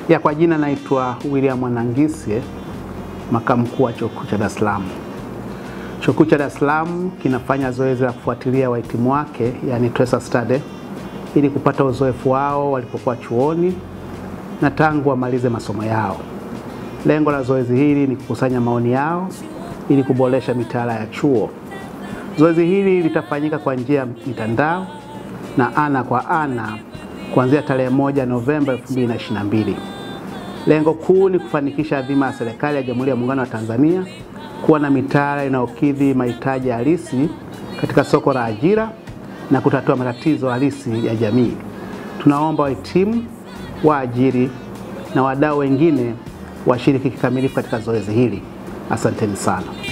Ya, kwa jina naitwa William Mwanangisye, makamu mkuu wa Chuo Kikuu cha Dar es Salaam. Chuo Kikuu cha Dar es Salaam kinafanya zoezi la kufuatilia wahitimu wake, yani tracer study, ili kupata uzoefu wao walipokuwa chuoni na tangu wamalize masomo yao. Lengo la zoezi hili ni kukusanya maoni yao ili kuboresha mitaala ya chuo. Zoezi hili litafanyika kwa njia ya mitandao na ana kwa ana kuanzia tarehe moja Novemba 2022. Lengo kuu ni kufanikisha adhima ya serikali ya Jamhuri ya Muungano wa Tanzania kuwa na mitaala inayokidhi mahitaji halisi katika soko la ajira na kutatua matatizo halisi ya jamii. Tunaomba wahitimu, waajiri na wadau wengine washiriki kikamilifu katika zoezi hili. Asanteni sana.